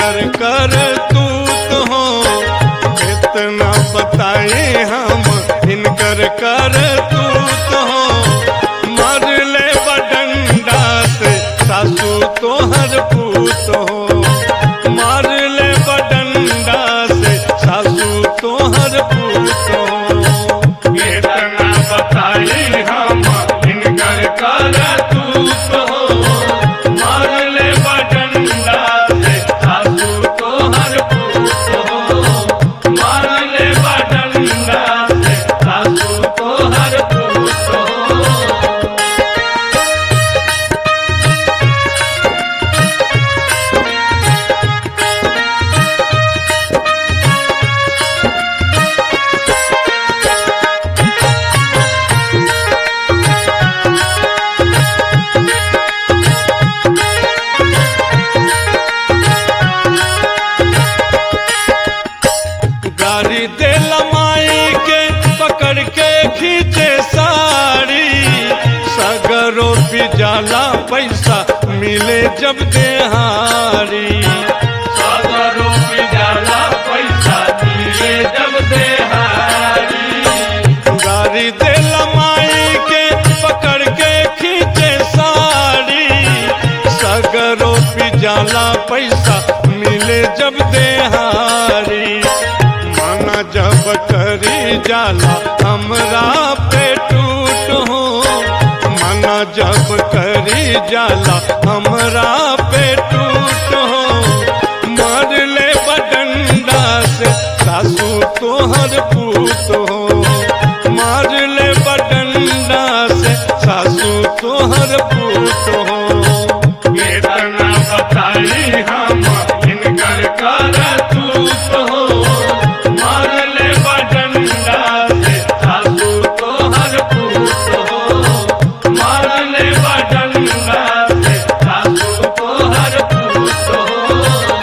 इनकर कर तू तो हो इतना बताए हम इनकर कर तू तो हो मर ले बडंडा से सासू तोहर पूत हो मार ले बडंडा से सासू तोहर पूत हो इतना बताई हम इनकर कर तू तो मार ले बडंडा से सासू तो हर पूत हो मार ले बडंडा से सासू तो हर पूत हो गाड़ी दे लमाई के पकड़ के खींचे साड़ी सगरो भी जाला पैसा मिले जब देहारी सागरों पे जाला पैसा मिले जब देहारी गाड़ी दे लमाई के पकड़ के खींचे साड़ी सगरो भी जाला पैसा मिले जब देहारी माना जब करी जाला हमरा पे टूट हो माना जब करी जाला हमरा पे टूट हो मार ले बडंडा से सासू तोहर पूत हो मार ले बडंडा से सासू तोहर पूत हो इतना बताई हम इनकर कर तू तो मार ले बडंडा से सासू तो हर पूत हो मार ले बडंडा से सासू तो हर पूत हो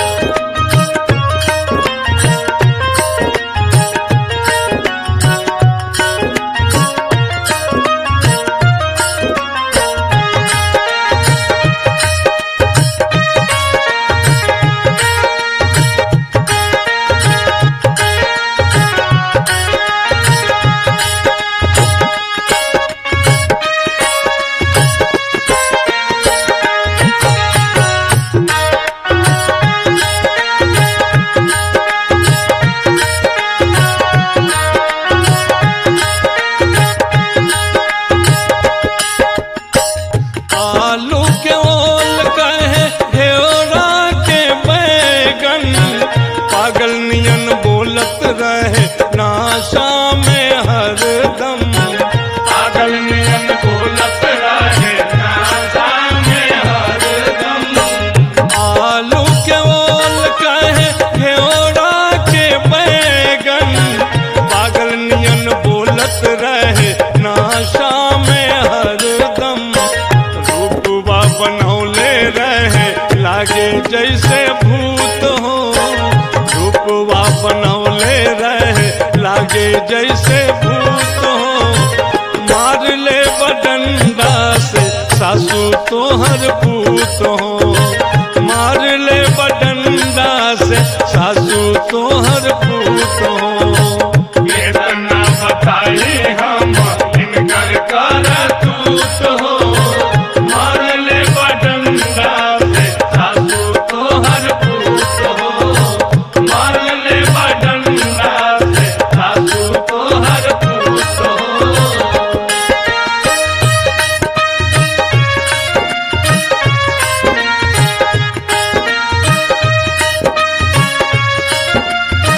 आलू के ओल कहे घेरा के बैगन पागल नियन बोलत रहे नाशा में हरदम पागल नियन बोलत रहे नासा में हरदम आलू के ओल कहे घेरा के बैगन पागल नियन बोलत रहे नाशा में हरदम रूपवा बनौले रहे लागे जैसे भूत हो रूपवा बनौले रहे लागे जैसे भूत हो मार ले बडंडा से सासू तोहर पूत हो मार ले बडंडा से सासू तोहर पूत हो इतना बताई हम इनकर कर तू तो मार ले बडंडा से सासू तो हर पूत हो मार ले बडंडा से सासू तो हर पूत हो मार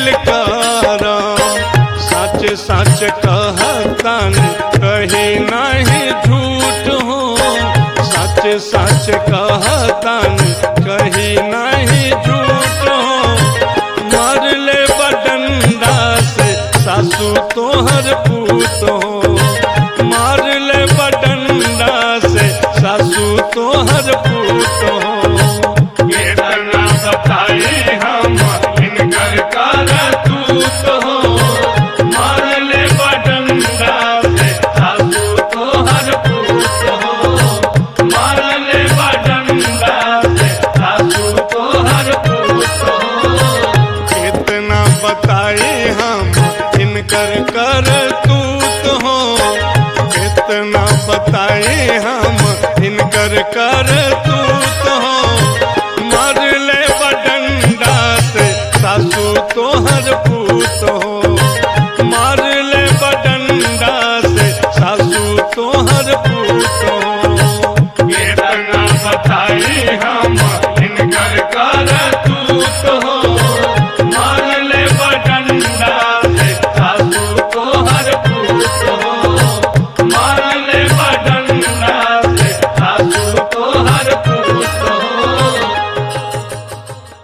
दिल कारा सच सच कहतन कही नहीं झूठ हो सच सच कहतन कही नहीं झूठ हो मार ले बडंडा से सासू तोहर पूत हो मार ले बडंडा से सासू तोहर पूत हो केतना बताई हम इनकर करतूत हो मारले बडंगा से सासू तोहर पूत हो मारले बडंगा से सासू तोहर पूत हो कितना बताए हम इनकर कर तूत हो कितना बताए हम इनकर कर तूत हो